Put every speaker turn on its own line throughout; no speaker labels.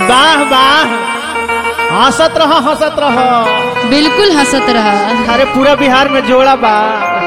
वाह वाह हंसत रह हंसत रह
बिल्कुल हंसत रहा
अरे पूरा बिहार में जोड़ा बा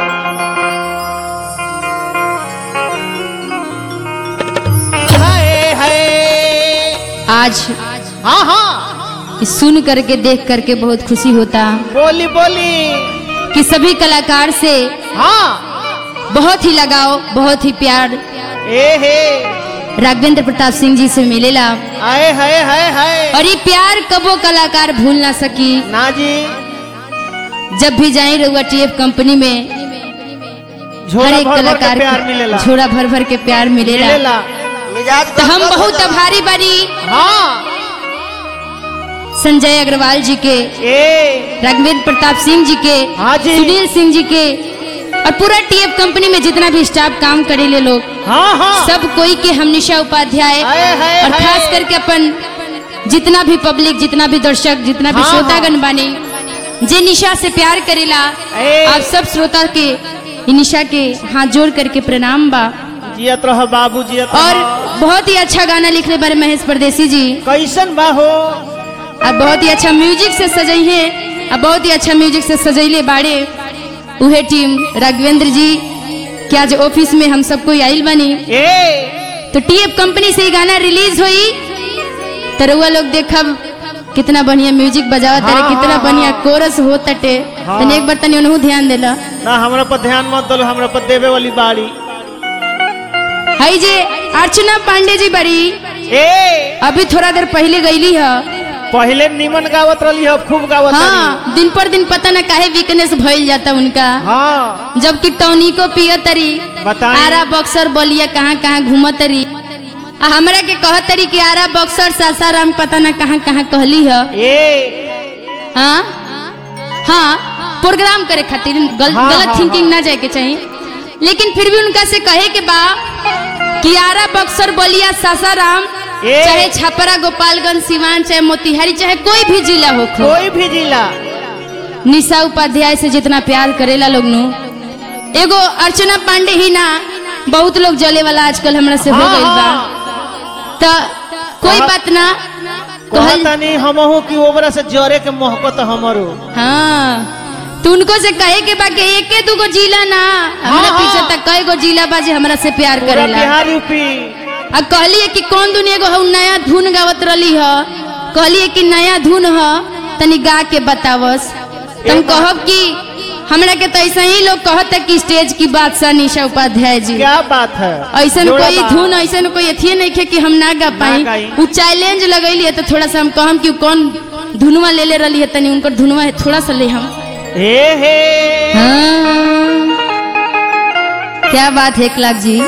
हाय हाय
आज
हाँ हाँ
सुन करके देख करके बहुत खुशी होता
बोली बोली
कि सभी कलाकार से
हाँ
बहुत ही लगाव बहुत ही प्यार
ए हे
राघवेंद्र प्रताप सिंह जी से मिलेला
आए हाय हाय हाय
और ये प्यार कबो कलाकार भूल ना सकी
ना जी
जब भी जाए रहुआ टीएफ कंपनी में
झोला
हर एक
भर भर के
कलाकार
प्यार मिलेला
झोरा भर भर के प्यार मिलेला
मिलेला
मिजाज
तो हम
गदगद हो
बहुत
जाला।
आभारी बारी
हाँ
संजय अग्रवाल जी के
ए
राघवेंद्र प्रताप सिंह जी के
हाँ जी
सुनील सिंह जी के और पूरा टीएफ कंपनी में जितना भी स्टाफ काम करेले लोग
हाँ हाँ
सब कोई के हम निशा उपाध्याय
हाय, हाय,
और
हाय।
खास करके अपन जितना भी पब्लिक जितना भी दर्शक जितना भी
हाँ,
श्रोतागण बानी जे निशा से प्यार करेला
ए।
आप सब श्रोता के इ निशा के हाथ जोड़ करके प्रणाम बा
जियत रह बाबू जियत रह।
और बहुत ही अच्छा गाना लिखले बारे महेश परदेसी जी
कैसन बा हो
और बहुत ही अच्छा म्यूजिक से सजई है और बहुत ही अच्छा म्यूजिक से सजैले बाड़े उहे टीम राघवेंद्र जी के आज ऑफिस में हम सबको आइल बनी
ए
तो टीएफ कंपनी से ये गाना रिलीज हुई तो रउआ लोग देखब कितना बढ़िया म्यूजिक बजावा तारे
हाँ,
कितना
हाँ,
बढ़िया
हाँ।
कोरस हो तटे
हाँ।
तने एक बार तनी उनहु ध्यान देला
ना हमरा पर ध्यान मत दलो हमरा पर देवे वाली बाड़ी
हई जे अर्चना पांडे जी बड़ी
ए
अभी थोड़ा देर पहले गईली है
पहले निमन गावत रही हो खूब गावत रही
हाँ दिन पर दिन पता ना काहे वीकनेस भइल जाता उनका
हाँ
जबकि टॉनिको पिय तरी
बताई।
आरा बक्सर बलिया कहाँ कहाँ घूमत तरी आ हमरा के कहत तरी कि आरा बक्सर सासाराम पता ना कहाँ कहाँ कहली है
ए
हाँ हाँ प्रोग्राम करे खातिर गल,
हाँ,
गलत
हाँ,
थिंकिंग ना जाए के चाहिए लेकिन फिर भी उनका से कहे के बा कि आरा बक्सर बलिया सासाराम
ए।
चाहे छपरा गोपालगंज सिवान चाहे मोतिहारी चाहे कोई भी जिला हो
कोई भी जिला
निशा उपाध्याय से जितना प्यार करेला लोग नु एगो अर्चना पांडे ही ना बहुत लोग जले वाला आजकल हमरा से हो
हाँ,
गइल बा
हाँ।
तो कोई
कहा-
बात ना कहल
कहतनी हमहू की ओबरा से जरे के मोहब्बत हमरो
हाँ तो उनको से कहे के बा कि एके दूगो जिला ना हमरा
हाँ,
पीछे
हाँ।
तक कई गो जिला बा जे हमरा से प्यार
पूरा
करेला
बिहार यूपी
आ कहलिए कि कौन दुनिया एगो हउ नया धुन गावत रही ह कहलिए कि नया धुन ह तनी गा के बतावस तुम कहब कि हमरा के तो ऐसा ही लोग कहत है कि स्टेज की बादशाह निशा उपाध्याय जी
क्या बात है
ऐसा
जोड़ा
कोई
बा।
धुन ऐसा कोई अथिये नहीं खे कि हम ना गा पाई
गाई।
उ चैलेंज लगैली है तो थोड़ा सा हम कहम कि उ कौन धुनवा ले ले रही है तनी उनकर धुनवा है थोड़ा सा ले हम
हे हे
हाँ। क्या बात है एक लाख जी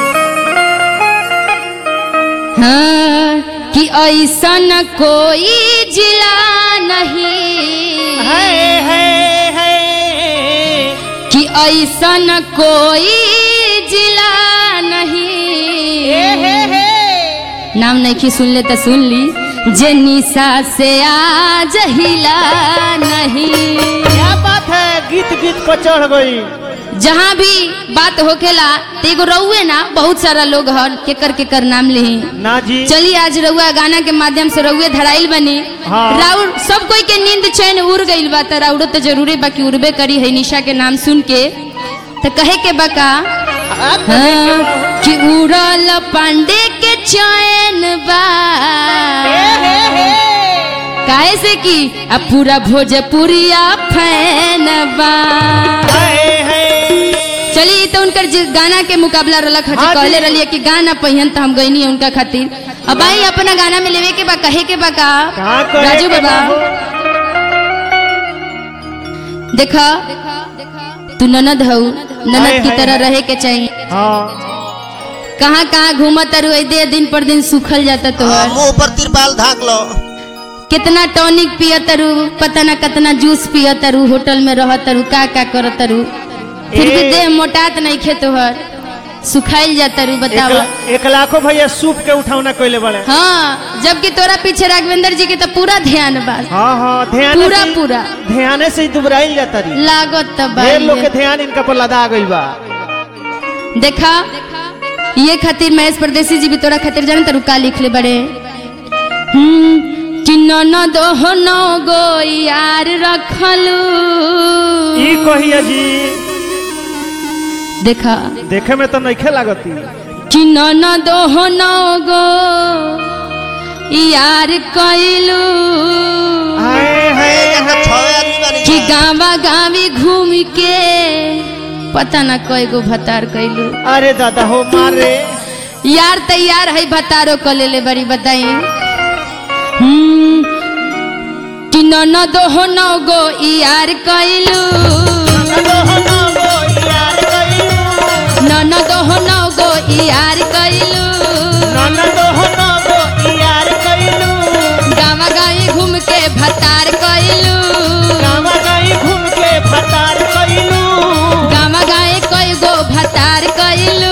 हाँ कि ऐसा न कोई जिला नहीं
है है है
कि ऐसा न कोई जिला नहीं
हे हे हे
नाम नहीं की सुन ले तो सुन ली जे निशा से आज हिला नहीं
क्या बात है गीत गीत पर चढ़ गई
जहाँ भी बात होखेला तो एगो रउए ना बहुत सारा लोग हन केकर केकर नाम लिही
ना जी
चलिए आज रउआ गाना के माध्यम से रउए धराइल बनी
हाँ।
राउर सब कोई के नींद चैन उड़ गइल बा त राउरो तो जरूरे बाकी उड़बे करी है निशा के नाम सुन के तो कहे के बका हाँ, कि उड़ल पांडे के चैन बा
हे हे हे
काहे से कि अब पूरा भोजपुरिया फैन बा
है है
चलिए तो उनकर जे गाना के मुकाबला रलक हटे
हाँ जी।
कहले रलिए कि गाना पहिन तो हम गईनी उनका खातिर अब आई अपना गाना में लेवे के बा कहे के बा का
कहाँ कहे
राजू
के
बाबा
बाबू?
देखा तू ननद हऊ
हाय,
ननद की
हाय,
तरह
हाय।
रहे के चाहिए
हाँ
कहाँ कहाँ घूमत रु दे दिन पर दिन सूखल जाता
हाँ,
तोहर
मुंह पर तिरपाल धाक लो
कितना टॉनिक पियत रू पता ना कितना जूस पियत रू होटल में रहत रू का का करत रू फिर भी
ए।
देह मोटात नहीं खे तोहर सुखाइल जाता रू
एक,
बतावा
ला- एक लाखों भैया सूप के उठौना कैले बड़े
हाँ जबकि तोरा पीछे राघवेंद्र जी के तो पूरा ध्यान बा
हाँ हाँ ध्यान
पूरा
से-
पूरा
ध्यान से ही दुबराइल जाता रही
लागत तो
ढेर लोग के
बा
ध्यान इनका पर लदा गई बा
देखा ये खातिर महेश परदेसी जी भी तोरा खातिर जान तरू का लिखले बड़े हम्म, कि ननद हो नौ गो यार रखलू
ई कहिए जी
देखा
देखे में तो नइखे लागती
कि ननद हो नौ गो यार कैलू
हाय हाय
देखो छवे आदमी बानी
कि
जा।
गावा गावी घूम के पता ना कई गो भतार कैलू
अरे दादा हो मारे
यार तैयार है भतारो क ले ले बड़ी बताई हम्म, कि ननद हो नौ गो यार कैलू ननद हो नौ गो यार कैलू गावा गाई घूम के भतार कैलू गावा गाए कई गो भतार कैलू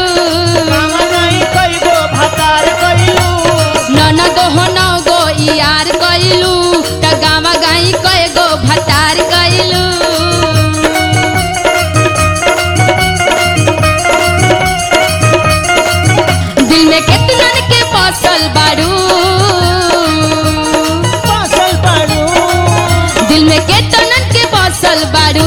ननद हो नौ गो यार कैलू त गावा गाई कई गो भतार कैलू दिल में कितनन के बसल बारू दिल में कितनन के बसल बारू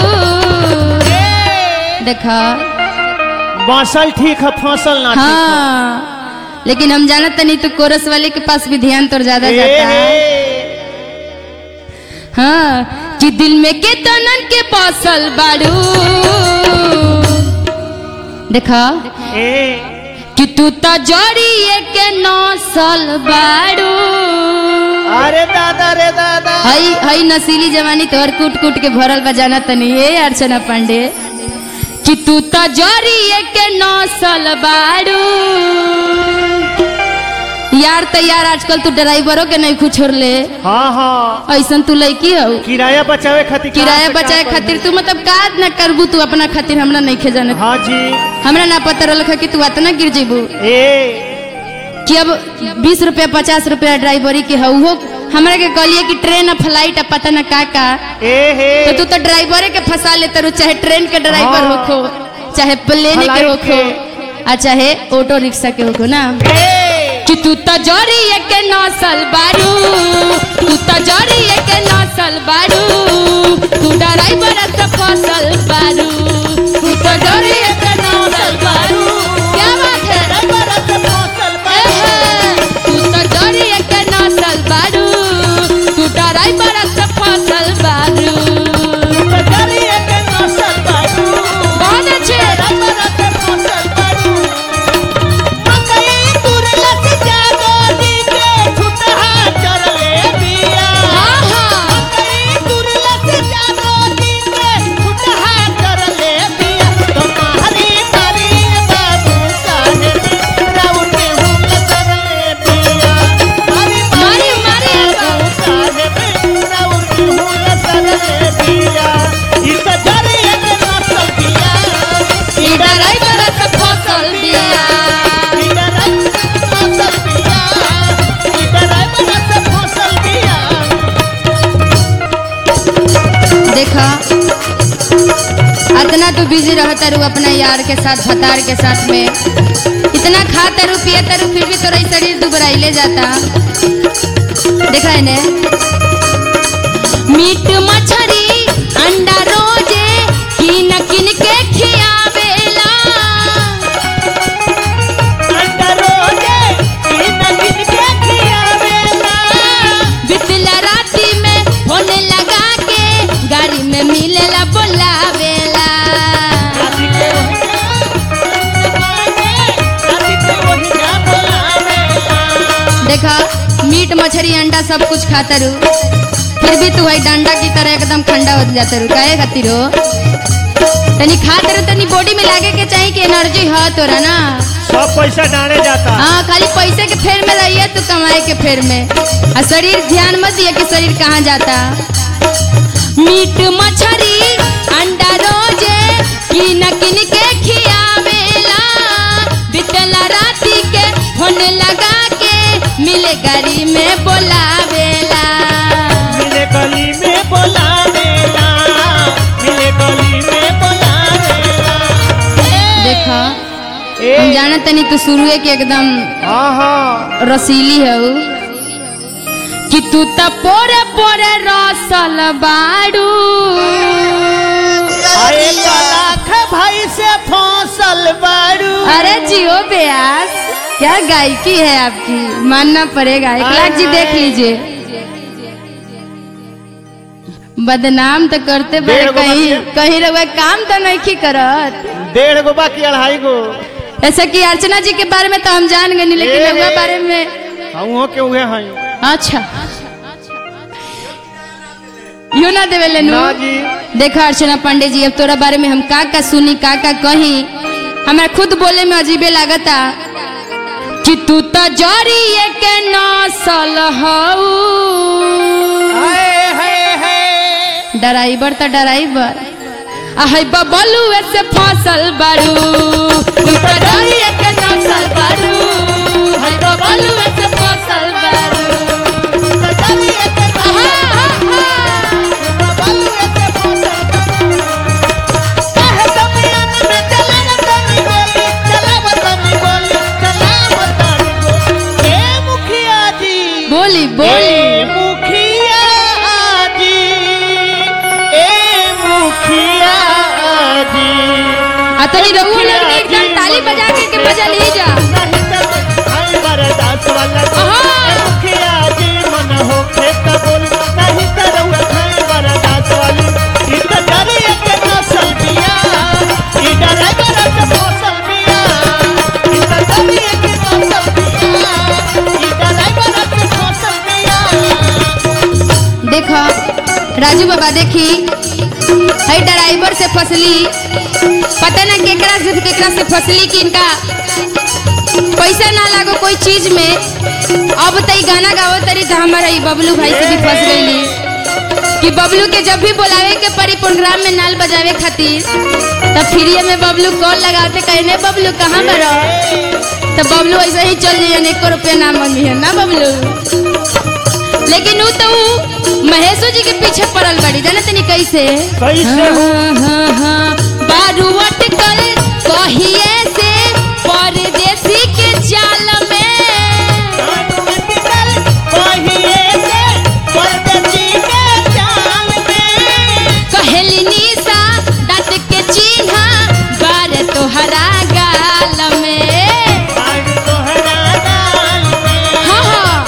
देखा
बासल ठीक है फसल ना ठीक
हाँ लेकिन हम जानत तनी तो कोरस वाले के पास भी ध्यान तो ज्यादा
है।
जाता है
ए,
हाँ कि दिल में के तनन के बसल बारू देखा
ए,
कि तू तो जड़िए के नौसल बारू
अरे दादा रे दादा
हई हई नसीली जवानी तोहर कूट कूट के भरल बजाना तनी ये अर्चना पांडे कि तू तो जरिए के नौसल बारू यार तो यार आजकल तू ड्राइवरों के नहीं कुछ ले
हाँ हाँ
ऐसन तू लड़की हो
किराया बचावे खातिर कहाँ
किराया
से
बचाए
कहाँ
खातिर तू मतलब का न करबू तू अपना खातिर हमरा नहीं खेजाने
हाँ जी
हमरा ना पता रहल कि तू इतना गिर जेबू
ए
कि अब बीस रुपया पचास रुपया ड्राइवरी के हो उहो हमरा के कहलिए कि ट्रेन फ्लाइट आ पता न का का
ए हे
तो तू तो ड्राइवरे के फंसा लेते रहो चाहे ट्रेन के ड्राइवर
हाँ।
होखो चाहे प्लेन के
फ्लाइट
होखो आ चाहे ऑटो रिक्शा के होखो ना
ए
कि तू तो जरी के नौसल बारू तू तो जरी के नौसल बारू तू ड्राइवर से फसल बारू तू तो जरी के नौसल बारू क्या बात है एहे, तू तो जरी के नौसल बारू तू ड्राइवर से फसल बारू बहुत अच्छे हाँ हाँ मारी मारी ई ड्राइवर से फसल बिया देखा इतना तू बिजी रहता रू अपना यार के साथ भतार के साथ में इतना खाता रू पियता रू फिर भी तोरा ई शरीर दुबराइले जाता देखा है ने मीट मछली अंडा रोजे किन किन के खियावेला बितला राती में फोन लगा के गाड़ी में मिलेला बोलावेला देखा मीट मछली अंडा सब कुछ खाता रू फिर भी तू है डंडा की तरह एकदम ठंडा हो जाता रू काहे खातिर हो तनी खात रू तनी बॉडी में लागे के चाहिए कि एनर्जी हो तोरा ना
सब पैसा डाले जाता
हाँ खाली पैसे के फेर में रहिए तू कमाए के फेर में और शरीर ध्यान मत दिए कि शरीर कहाँ जाता मीट मछली अंडा रोजे किन किन के खियावेला बितला राती के फोन लगा के मिले गाड़ी में बोलावेला
मिले गली में बोलावेला मिले गली में बोलावेला
देखा
ए
हम जानत तनी तू शुरुए के एकदम
हाँ हाँ
रसीली है उ। कि तू त पोरे पोरे रसल बाड़ू
अरे लाख भाई से फसल बारू
अरे जियो ब्यास क्या गायकी है आपकी मानना पड़ेगा एक लाख जी देख लीजिए बदनाम तो करते बड़े
डेढ़ गो
कहीं
बच्चे।
कहीं रहुआ काम तो नहीं करत
डेढ़ गो बाकी अढ़ाई गो
ऐसा कि अर्चना जी के बारे में तो हम जान गए लेकिन
ए,
रहुआ
ए।
बारे में
हम के उहे हैं
अच्छा यू ना देवे लेनू
ना जी
देखा अर्चना पांडे जी अब तोरा बारे में हम का का सुनी का का कही हमारा खुद बोले में अजीबे लागता कि तू तो जरी के नसल हऊ
हाय हाय हाय
ड्राइवर तो ड्राइवर आहै बबलू से फसल बारू तू तो जरी के नसल बारू है बबलू से फसल बारू आहा, आहा, आहा। बोली बोली आ तनी रहुआ लोग ने एकदम ताली बजा के के बजा ली जा देखो राजू बाबा देखी है ड्राइवर से फसली पता ना केकरा से केकरा से फसली कि इनका पैसा ना लागो कोई चीज में अब तई गाना गावो तरी तो हमारा ई बबलू भाई से भी फंस गईली कि बबलू के जब भी बुलावे के परी प्रोग्राम में नाल बजावे खातिर तब फ्री में बबलू कॉल लगाते कहने बबलू कहाँ बरो तो बबलू ऐसे ही चल जाइए एको रुपया ना मंगी है ना बबलू लेकिन ऊ तो ऊ महेशो जी के पीछे पड़ल बड़ी जाने तनी कैसे
कैसे हो?
हाँ, हाँ, हाँ, बारू अटकल कहिए से परदेसी के जाल में कहेली निशा दांत के चिन्हा बार तोहरा गाल में हाँ हाँ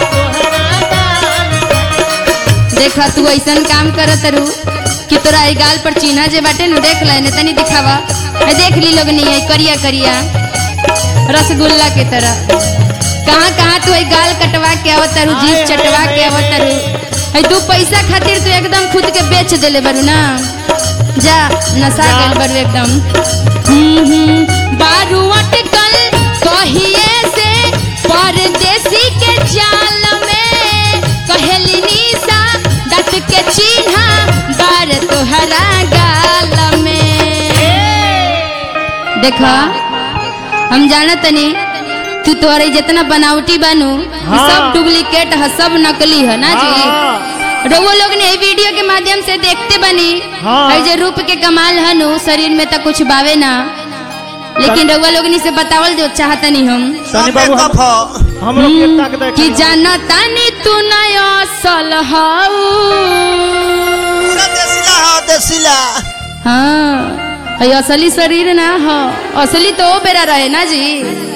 देखा तू ऐसन काम करत रू कि तोरा ई गाल पर चिन्हा जे बाटे नु देख ले तनी दिखावा है देख ली लोग नहीं है करिया करिया रसगुल्ला के तरह कहाँ कहाँ तू ई गाल कटवा के आवत रू जीभ चटवा के आवत रू है तू पैसा खातिर तू एकदम खुद के बेच देले बरू ना जा नशा गल बरू एकदम हम्म, हम्म, बारू अटकल कहिए से परदेसी के जाल में कहेली निशा दत के चिन्हा बार तोहरा गाल में देखा हम जाना तनी तू तोहरे जितना बनावटी बानू ई
हाँ।
सब डुप्लीकेट है सब नकली है ना जी रउआ लोग ने ई वीडियो के माध्यम से देखते बनी
हाँ।
है जे रूप के कमाल हनु शरीर में तो कुछ बावे ना लेकिन रउआ लोग से बतावल जो चाहतनी हम
सनी बाबू हम हम लोग के ताक देख
कि जाना तानी तू नया सल हाऊ
देसिला
हाँ है असली शरीर ना हो असली तो ओ बेरा रहे ना जी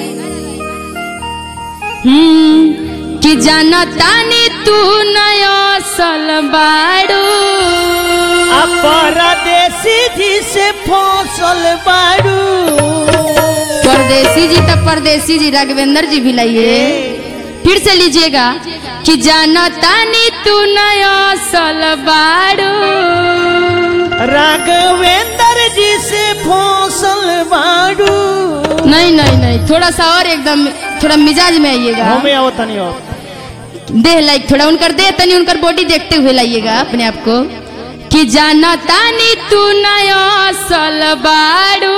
हम्म कि जाना तानी तू नया सल बाड़ू
परदेसी जी से फसल बारू
परदेसी जी तो परदेसी जी राघवेंद्र जी भी लाइए फिर से लीजिएगा कि जाना तानी तू नया सल बाड़ू
राघवेंद्र जी से फसल बारू
नहीं नहीं नहीं थोड़ा सा और एकदम थोड़ा मिजाज में आइएगा
हमें आओ तनी और
देह लाइक थोड़ा उनकर देह तनी उनकर बॉडी देखते हुए लाइएगा अपने आप को कि जाना तानी तू नया सल बाड़ू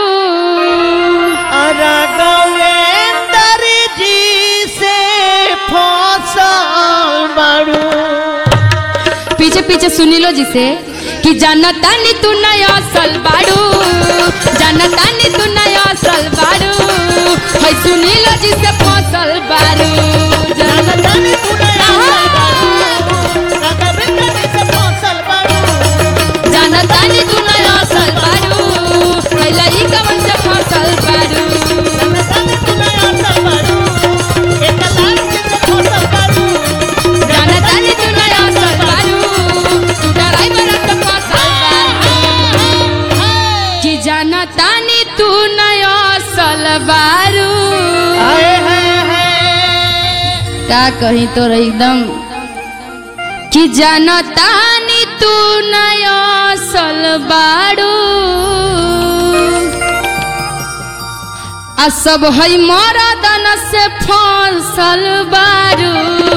राघवेंद्र जी से फसल बारू
पीछे पीछे सुनी लो जिसे कि जाना तानी तू नया सल बाड़ू जाना तानी तू नया सल बाड़ू है सुनी लो जिसे फसल बाड़ू जाना तानी तू नया सल बाड़ू का कही तो एकदम कि जनतानी तू नया सल बाड़ू आ सब है मरदन से फसल बारू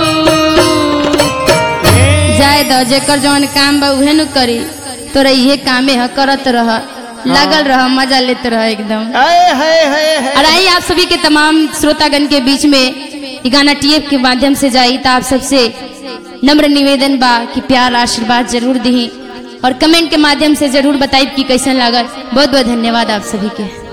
जाए दो जेकर जौन काम बा उहे नु करी तोरा इहे कामे ह करत रह लागल रह मजा लेत रह एकदम
हाय हाय हाय हाय
और आई आप सभी के तमाम श्रोतागण के बीच में ये गाना टीएफ के माध्यम से जाई तो आप सबसे नम्र निवेदन बा कि प्यार आशीर्वाद जरूर दी और कमेंट के माध्यम से जरूर बताई कि कैसन लागल बहुत बहुत धन्यवाद आप सभी के